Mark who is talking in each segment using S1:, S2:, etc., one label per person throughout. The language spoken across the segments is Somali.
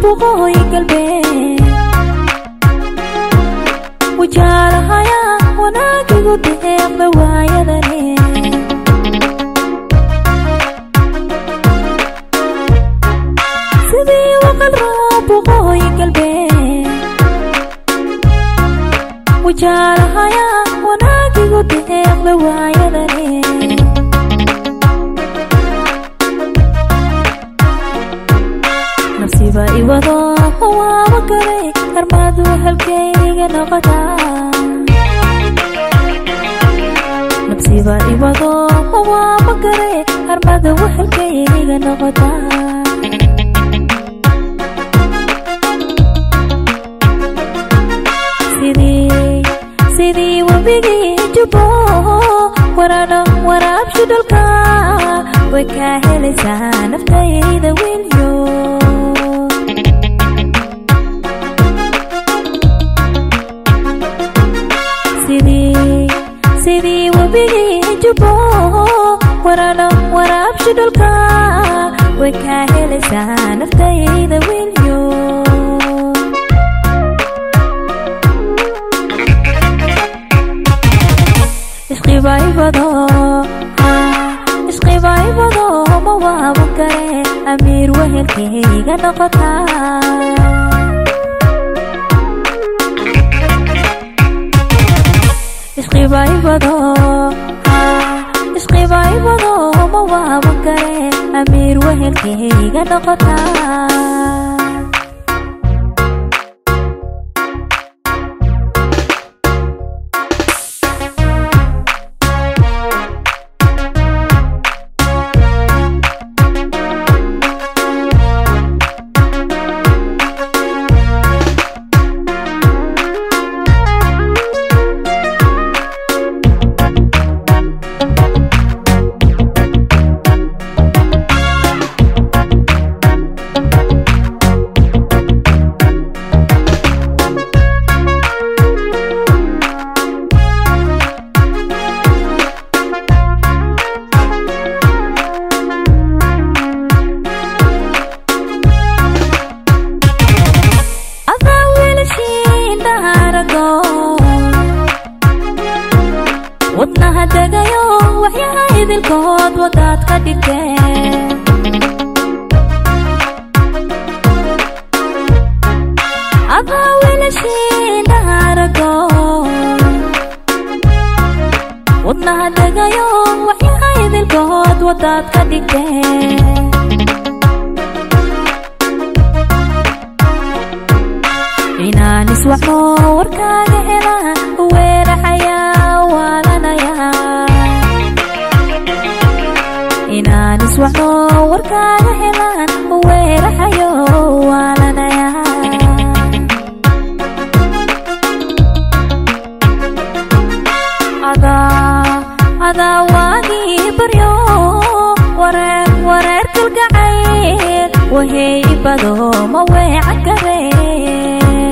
S1: waqooyi galbeed wajaalahaya wanaagigu deeqda waayadane sidii waqal roob waqooyi galbeed wajaalahaya wanaagigu deeqda waayadane nafsiba iwado waaba garay armaadu halkayga noqotaa nafsiba iwado waaba garay armada wahalkayga noqotaa sidii sidii webigii jubo warano waraabshi dhulka way kaa helaysaa naftayda wiilyo sidii sidii webigii jubo warano waraabshi dhulka way kaa helaysaa naftayda wiilyo isqibaybado isqibaybado ma waaban kare amiir wehelkayga noqotaa isqibaybado isqibaybado ma waaban kare amiir wehelkayga noqotaa adaa wiilashiin dhaharago wadnaha degayo waxyaha idilkood wadaad ka dhigteen adaa wiilashiin dhaharago wadnaha degayo waxyaha idilkood wadaad ka dhigteen inaan iswaxo warkaaga hela weeraxaya waalanaya inaan iswaxo warkaaga helaan weeraxayo waalanaya adaa adaa waagii baryo wareer wareer kalgacayl wahey bado ma weecan karee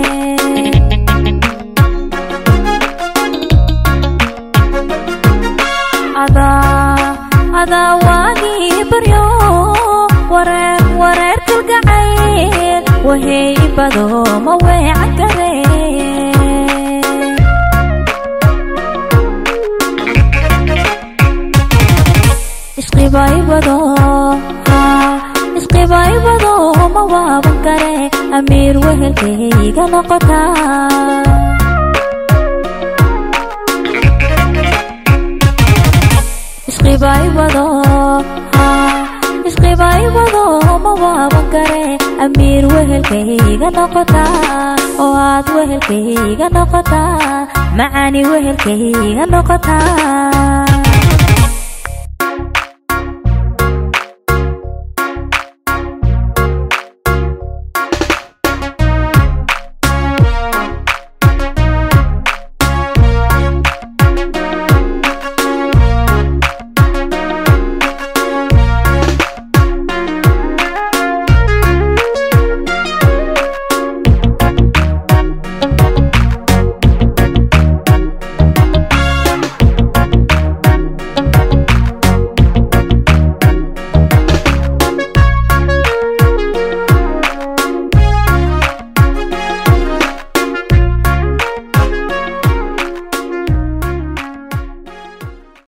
S1: adaa adaa waagii baryo wareer wareer kalgacayl wahey bado ma weecan karee isqibaybado isqibaybado ma waaban kare amiir wehelkayga noqotaa isqibaybado isqibaybado ma waaban kare amiir wehelkayga noqotaa oo aad wehelkayga noqotaa macaani wehelkayga noqotaa